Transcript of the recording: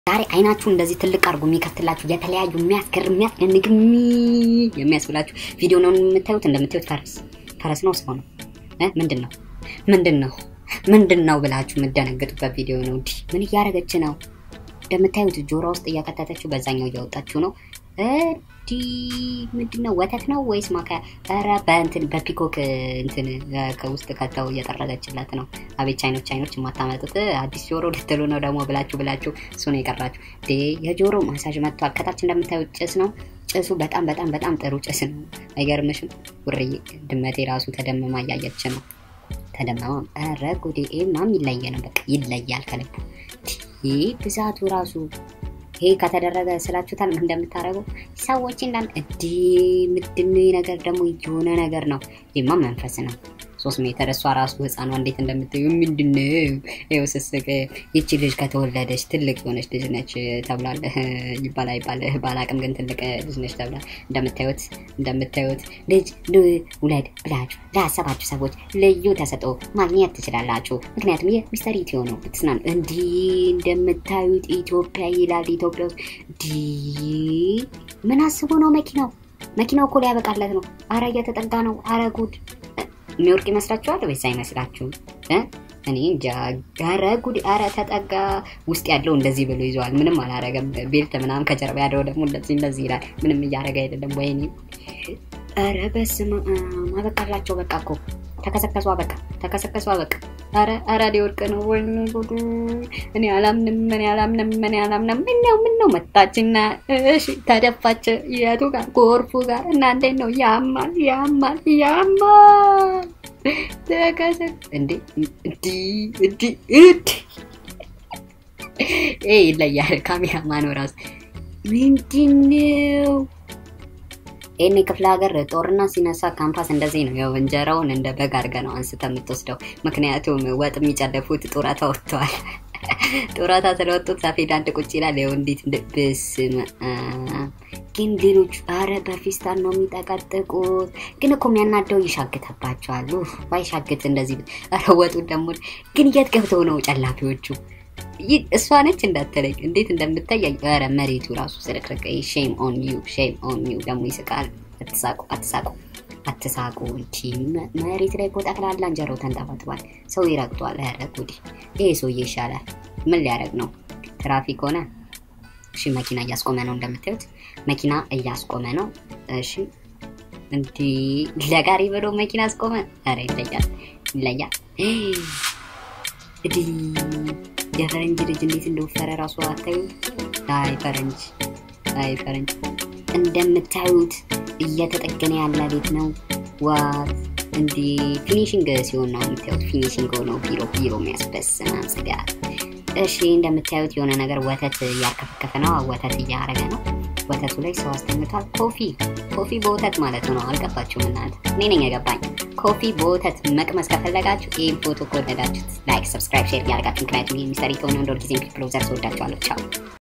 ዛሬ አይናችሁ እንደዚህ ትልቅ አድርጎ የሚከፍትላችሁ የተለያዩ የሚያስገርም የሚያስደንቅ የሚያስብላችሁ ቪዲዮ ነው የምታዩት። እንደምታዩት ፈረስ ፈረስ ነው ሰው ነው እ ምንድን ነው ምንድን ነው ምንድን ነው ብላችሁ የምደነግጡበት ቪዲዮ ነው። እንዲህ ምን እያደረገች ነው? እንደምታዩት ጆሮ ውስጥ እያከተተችው በዛኛው እያወጣችሁ ነው። እንዲህ ምንድን ነው ወተት ነው ወይስ ማካያ? ኧረ በእንትን በፒኮክ እንትን ከውስጥ ከተው እየጠረገችለት ነው። አቤት ቻይኖች ቻይኖች የማታመጡት አዲስ ጆሮ ልትሉ ነው ደግሞ ብላችሁ ብላችሁ እሱ ነው የቀራችሁ። የጆሮ ማሳጅ መጥቷል። ከታች እንደምታዩት ጭስ ነው። ጭሱ በጣም በጣም በጣም ጥሩ ጭስ ነው። አይገርምሽም? ውርዬ ድመቴ ራሱ ተደምማ እያየች ነው። ተደመማ ኧረ ጉዴ! ይሄማ ይለየ ነው። በቃ ይለያል ከልቡ። ይህ ብዛቱ ራሱ ይሄ ከተደረገ ስላችሁታል እንደምታደርገው ሰዎች እንዳን እንዲ ምንድን ነገር ደግሞ የሆነ ነገር ነው። ይህማ መንፈስ ነው። ሶስት ሜትር እሷ ራሱ ህፃኗ እንዴት እንደምታዩ ምንድን ይኸው ስስቅ ይቺ ልጅ ከተወለደች ትልቅ የሆነች ልጅ ነች ተብሏል። ይባላ ይባል ባላቅም ግን ትልቅ ልጅ ነች ተብሏል። እንደምታዩት እንደምታዩት ልጅ ውለድ ብላችሁ ላሰባችሁ ሰዎች ልዩ ተሰጥኦ ማግኘት ትችላላችሁ። ምክንያቱም ይህ ሚስተር ኢትዮ ነው። ብትስና እንዲህ እንደምታዩት ኢትዮጵያ ይላል። ኢትዮጵያ ውስጥ እንዲህ ምን አስቦ ነው መኪናው? መኪናው እኮ ሊያበቃለት ነው። አረ እየተጠጋ ነው። አረ ጉድ የሚወርቅ ይመስላችኋል ወይስ አይመስላችሁም? እኔ እንጃ። ኧረ ጉድ! ኧረ ተጠጋ። ውስጥ ያለው እንደዚህ ብሎ ይዘዋል። ምንም አላረገም። ቤልት ምናምን ከጀርባ ያለው ደግሞ እንደዚህ እንደዚህ ይላል። ምንም እያደረገ አይደለም። ወይኔ! ኧረ በስመ አብ! አበቃላቸው። በቃ እኮ ተከሰከሱ። በቃ ተከሰከሱ። በቃ ኧረ ኧረ ሊወርቅ ነው። ወይኔ ጉዱ! እኔ አላምንም፣ እኔ አላምንም፣ እኔ አላምንም። ምነው ምነው መጣችና እሺ ተደፋች። የቱ ጋር ጎርፉ ጋር እና እንዴት ነው? ያማል፣ ያማል፣ ያማል። ተከሰክ እንዴ! እንዲ እንዲ እንዲ ይሄ ይለያል። ካሜራማኑ ራሱ ምንድን ነው? ይህን ክፍለ ሀገር ጦርነት ሲነሳ ካምፓስ እንደዚህ ነው። ያው እንጀራውን እንደ በግ አድርገህ ነው አንስተ የምትወስደው። ምክንያቱም ወጥ የሚጨለፉት ጡረታ ወጥተዋል። ጡረታ ስለወጡት ሰፌድ አንድ ቁጭ ይላል። ይኸው እንዴት ብስም ግን ሌሎቹ አረ በፊስታል ነው የሚጠቀጥቁት። ግን እኮ የሚያናደው ይሻግተባቸዋል። ባይሻግት እንደዚህ አረ ወጡ ደግሞ ግን የት ገብተው ነው ጨላፊዎቹ? እሷ ነች እንዳትለኝ እንዴት እንደምታይ ኧረ መሬቱ ራሱ ስርቅርቅ። ሼም ኦን ዩ ሼም ኦን ዩ ደግሞ ይስቃል። አትሳቁ አትሳቁ አትሳቁ። እንቺ መሬት ላይ እኮ ጠቅላላ እንጀራው ተንጠባጥቧል። ሰው ይረግጧል። ኧረ ጉዲ! ይሄ ሰውዬ ይሻላል። ምን ሊያደርግ ነው? ትራፊክ ሆነ። እሺ መኪና እያስቆመ ነው እንደምታዩት፣ መኪና እያስቆመ ነው። እሺ እንዲህ ለጋሪ ብሎ መኪና አስቆመ። ኧረ ይለያል፣ ይለያል። እንዲህ የፈረንጅ ልጅ እንዴት እንደወፈረ ራሱ አታዩ? አይ ፈረንጅ፣ አይ ፈረንጅ። እንደምታዩት እየተጠገነ ያለ ቤት ነው። ዋት እንዲህ ፊኒሽንግ ሲሆን ነው የምታዩት። ፊኒሽንግ ሆነው ቢሮ ቢሮ የሚያስበስም ስጋት። እሺ እንደምታዩት የሆነ ነገር ወተት እያርከፈከፈ ነው። ወተት እያረገ ነው። ወተቱ ላይ ሰው አስተኝቷል። ኮፊ ኮፊ በወተት ማለት ነው። አልገባችሁም እናንተ? እኔ ነኝ የገባኝ። ኮፊ በወተት መቅመስ ከፈለጋችሁ ይህን ፎቶ ከወደዳችሁት ላይክ፣ ሰብስክራይብ፣ ሼር እያደርጋችሁ ምክንያቱም ይህ ሚስተር ኢትዮ ነው። እንደ ሁልጊዜም ፒፕል ኦብዘርቭ ወዳችኋለሁ። ቻው